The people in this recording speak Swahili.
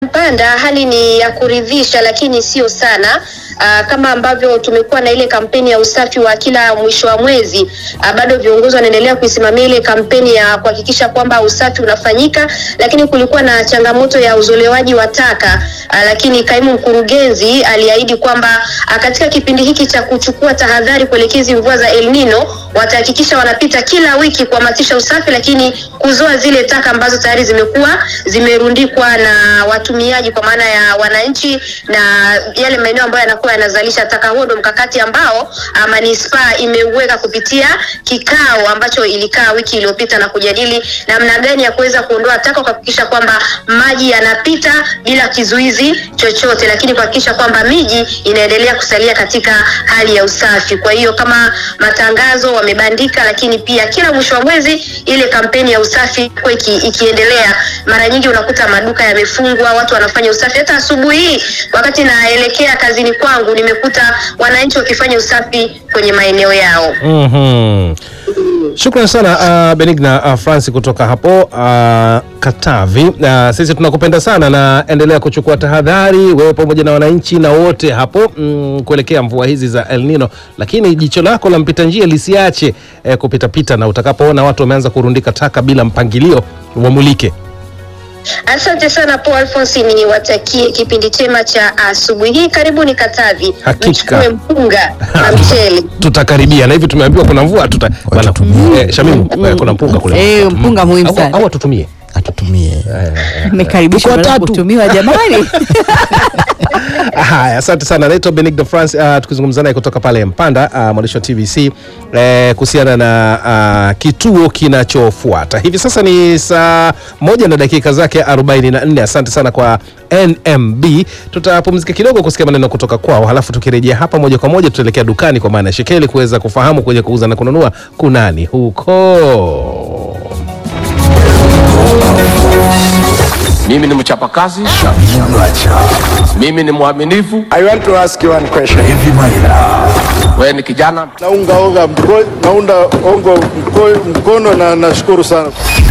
Mpanda hali ni ya kuridhisha, lakini sio sana. Aa, kama ambavyo tumekuwa na ile kampeni ya usafi wa kila mwisho wa mwezi, aa, bado viongozi wanaendelea kuisimamia ile kampeni ya kuhakikisha kwamba usafi unafanyika, lakini kulikuwa na changamoto ya uzolewaji wa taka, aa, lakini kaimu mkurugenzi aliahidi kwamba aa, katika kipindi hiki cha kuchukua tahadhari kuelekea hizi mvua za El Nino watahakikisha wanapita kila wiki kuhamasisha usafi, lakini kuzoa zile taka ambazo tayari zimekuwa zimerundikwa na watumiaji, kwa maana ya wananchi na yale maeneo ambayo yanakuwa yanazalisha taka. Huo ndo mkakati ambao ah, manispaa imeuweka kupitia kikao ambacho ilikaa wiki iliyopita na kujadili namna gani ya kuweza kuondoa taka, kuhakikisha kwamba maji yanapita bila kizuizi chochote, lakini kuhakikisha kwamba miji inaendelea kusalia katika hali ya usafi. Kwa hiyo kama matangazo wamebandika, lakini pia kila mwisho wa mwezi ile kampeni ya usafi kwa iki, ikiendelea. Mara nyingi unakuta maduka yamefungwa, watu wanafanya usafi. Hata asubuhi hii wakati naelekea kazini kwangu nimekuta wananchi wakifanya usafi kwenye maeneo yao. Mhm. Shukran sana uh, Benigna uh, Francis kutoka hapo uh, Katavi. Uh, sisi tunakupenda sana na endelea kuchukua tahadhari wewe pamoja na wananchi na wote hapo mm, kuelekea mvua hizi za El Nino, lakini jicho lako la mpita njia lisiache eh, kupitapita na utakapoona watu wameanza kurundika taka bila mpangilio wamulike. Asante sana Paul Alphonse, niwatakie kipindi chema cha asubuhi hii. Karibuni Katavi, Hakika. mchukue mpunga na mchele. Tutakaribia na hivi tumeambiwa kuna mvua tuta bwana, Watutumie. eh, Shamimu eh, kuna mpunga kule. Eh, mpunga muhimu Au- sana. Au atutumie atutumie Mmekaribishwa Tuko na watatu. kutumiwa jamani. Haya, asante sana. Naitwa Benigno France, uh, tukizungumza naye kutoka pale Mpanda, uh, mwandishi wa TVC eh, kuhusiana na uh, kituo kinachofuata hivi sasa. Ni saa moja na dakika zake 44. Asante sana kwa NMB. Tutapumzika kidogo kusikia maneno kutoka kwao, halafu tukirejea hapa moja kwa moja tutaelekea dukani kwa maana ya shekeli kuweza kufahamu kwenye kuuza na kununua kunani huko. Mimi ni mchapakazi, mimi ni mwaminifu. I want to ask you one question. Wewe ni kijana Naunga onga mko, naunda ongo mko, mkono na nashukuru sana.